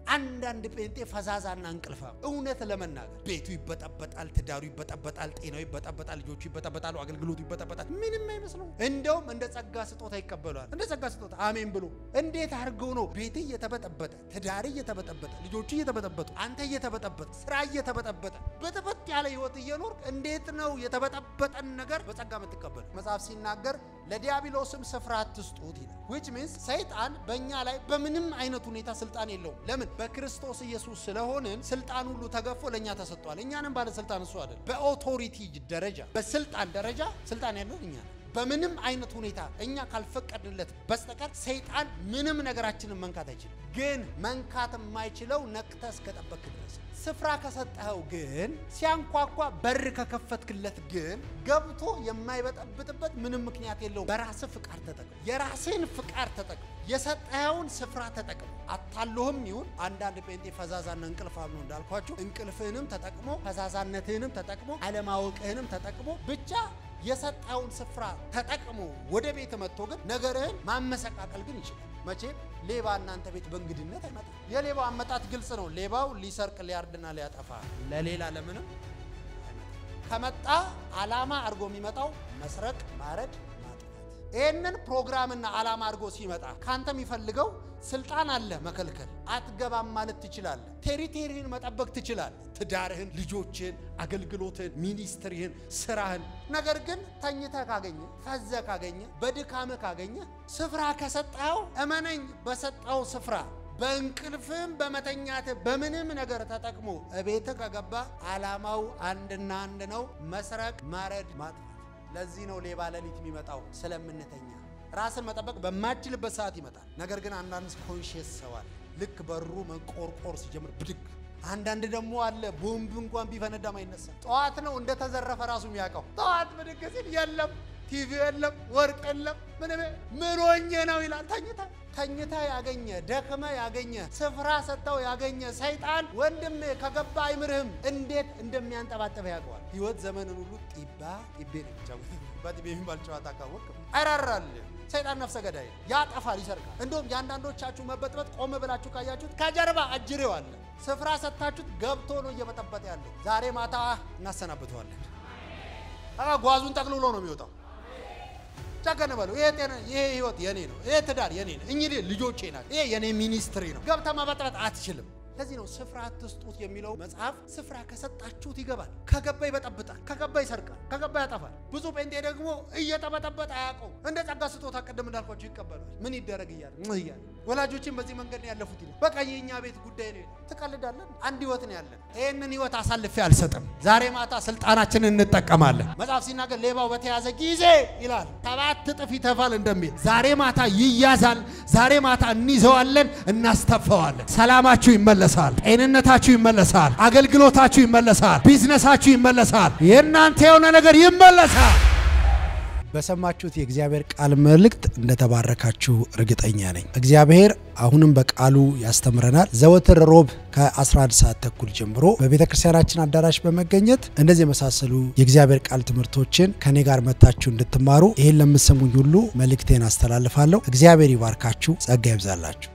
አንዳንድ ጴንጤ ፈዛዛና እንቅልፋ እውነት ለመናገር ቤቱ ይበጠበጣል፣ ትዳሩ ይበጠበጣል፣ ጤናው ይበጠበጣል፣ ልጆቹ ይበጠበጣሉ፣ አገልግሎቱ ይበጠበጣል። ምንም አይመስለው። እንደውም እንደ ጸጋ ስጦታ ይቀበሏል። እንደ ጸጋ ስጦታ አሜን ብሎ እንዴት አድርገው ነው ቤት እየተበጠበጠ ትዳር እየተበጠበጠ ልጆቹ እየተበጠበጡ አንተ እየተበጠበጠ ስራ እየተበጠበጠ በጥበጥ ያለ ህይወት እየኖር እንዴት ነው የተበጠበጠን ነገር በጸጋ የምትቀበል? መጽሐፍ ሲናገር ለዲያብሎስም ስፍራ አትስጡት ይላል። ዊች ሚንስ ሰይጣን በእኛ ላይ በምንም አይነት ሁኔታ ስልጣን የለውም። ለምን? በክርስቶስ ኢየሱስ ስለሆንን ስልጣን ሁሉ ተገፎ ለእኛ ተሰጥቷል። እኛንም ባለስልጣን እሱ አይደል። በኦቶሪቲ ደረጃ በስልጣን ደረጃ ስልጣን ያለን እኛ ነን። በምንም አይነት ሁኔታ እኛ ካልፈቀድለት በስተቀር ሰይጣን ምንም ነገራችንን መንካት አይችልም። ግን መንካት የማይችለው ነቅተህ እስከጠበክ ድረስ ስፍራ ከሰጠኸው ግን ሲያንኳኳ በር ከከፈትክለት ግን ገብቶ የማይበጠብጥበት ምንም ምክንያት የለውም። በራስህ ፍቃድ ተጠቅም። የራስህን ፍቃድ ተጠቅም። የሰጠኸውን ስፍራ ተጠቅም። አታሎህም ይሁን አንዳንድ ጴንጤ ፈዛዛና እንቅልፋም ነው እንዳልኳችሁ፣ እንቅልፍህንም ተጠቅሞ ፈዛዛነትህንም ተጠቅሞ አለማወቅህንም ተጠቅሞ ብቻ የሰጠውን ስፍራ ተጠቅሞ ወደ ቤት መጥቶ ግን ነገርህን ማመሰቃቀል ግን ይችላል። መቼም ሌባ እናንተ ቤት በእንግድነት አይመጣም። የሌባው አመጣት ግልጽ ነው። ሌባው ሊሰርቅ ሊያርድና ሊያጠፋ ለሌላ ለምንም አይመጣም። ከመጣ አላማ አድርጎ የሚመጣው መስረቅ፣ ማረድ፣ ማጥፋት። ይህንን ፕሮግራምና አላማ አድርጎ ሲመጣ ካንተ የሚፈልገው ስልጣን አለ መከልከል። አትገባም ማለት ትችላለህ። ቴሪቴሪህን መጠበቅ ትችላለህ። ትዳርህን፣ ልጆችህን፣ አገልግሎትህን፣ ሚኒስትሪህን፣ ስራህን። ነገር ግን ተኝተህ ካገኘ ፈዘህ ካገኘ በድካምህ ካገኘ ስፍራ ከሰጠኸው እመነኝ፣ በሰጠው ስፍራ በእንቅልፍም በመተኛት በምንም ነገር ተጠቅሞ እቤትህ ከገባ አላማው አንድና አንድ ነው፣ መስረቅ፣ ማረድ፣ ማጥፋት። ለዚህ ነው ሌባ ሌሊት የሚመጣው ስለምንተኛ ራስን መጠበቅ በማችልበት ሰዓት ይመጣል። ነገር ግን አንዳንድ ኮንሽየስ ሰው አለ። ልክ በሩ መንቆርቆር ሲጀምር ብድግ። አንዳንድ ደግሞ አለ ቦምብ እንኳን ቢፈነዳም አይነሳ። ጠዋት ነው እንደተዘረፈ ራሱ የሚያውቀው። ጠዋት ብድግ ሲል የለም ቲቪ የለም ወርቅ የለም ምንም ምን ሆኜ ነው ይላል። ተኝታ ተኝታ ያገኘ ደክመ ያገኘ ስፍራ ሰጥተው ያገኘ ሰይጣን ወንድም ከገባ አይምርህም። እንዴት እንደሚያንጠባጥበ ያውቀዋል። ህይወት ዘመንን ሁሉ ጢባ ጢቤ ነው የሚጫወት። በጢቤ የሚባል ጨዋታ ካወቅ አራራል ሰይጣን ነፍሰ ገዳይ ያጠፋል፣ ይሰርቃል። እንደውም የአንዳንዶቻችሁ መበጥበጥ ቆም ብላችሁ ካያችሁት ከጀርባ አጅሬው አለ። ስፍራ ሰጥታችሁት ገብቶ ነው እየበጠበጠ ያለው። ዛሬ ማታ እናሰናብተዋለን። ጓዙን ጠቅልሎ ነው የሚወጣው። ጨከን በሉ። ይሄ ጤና ይሄ ህይወት የኔ ነው። ይሄ ትዳር የኔ ነው። እኚህ ልጆቼ ናቸው። ይሄ የኔ ሚኒስትሪ ነው። ገብተህ መበጥበጥ አትችልም። ለዚህ ነው ስፍራ አትስጡት የሚለው መጽሐፍ። ስፍራ ከሰጣችሁት ይገባል፣ ከገባ ይበጠብጣል፣ ከገባ ይሰርቃል፣ ከገባ ያጠፋል። ብዙ ጴንጤ ደግሞ እየተበጠበጠ አያውቀው። እንደ ጸጋ ስጦታ ቅድም እንዳልኳቸው ይቀበላል። ምን ይደረግ እያለ ምን እያለ ወላጆችን በዚህ መንገድ ነው ያለፉት ይላል። በቃ የእኛ ቤት ጉዳይ ነው። ትቀልዳለን። አንድ ህይወት ነው ያለን። ይህንን ህይወት አሳልፌ አልሰጥም። ዛሬ ማታ ስልጣናችንን እንጠቀማለን። መጽሐፍ ሲናገር ሌባው በተያዘ ጊዜ ይላል ሰባት እጥፍ ይተፋል እንደሚል ዛሬ ማታ ይያዛል። ዛሬ ማታ እንይዘዋለን፣ እናስተፋዋለን። ሰላማችሁ ይመለሳል። ጤንነታችሁ ይመለሳል። አገልግሎታችሁ ይመለሳል። ቢዝነሳችሁ ይመለሳል። የእናንተ የሆነ ነገር ይመለሳል። በሰማችሁት የእግዚአብሔር ቃል መልእክት እንደተባረካችሁ እርግጠኛ ነኝ። እግዚአብሔር አሁንም በቃሉ ያስተምረናል። ዘወትር ሮብ ከ11 ሰዓት ተኩል ጀምሮ በቤተ ክርስቲያናችን አዳራሽ በመገኘት እንደዚህ የመሳሰሉ የእግዚአብሔር ቃል ትምህርቶችን ከኔ ጋር መታችሁ እንድትማሩ ይህን ለምትሰሙኝ ሁሉ መልእክቴን አስተላልፋለሁ። እግዚአብሔር ይባርካችሁ፣ ጸጋ ይብዛላችሁ።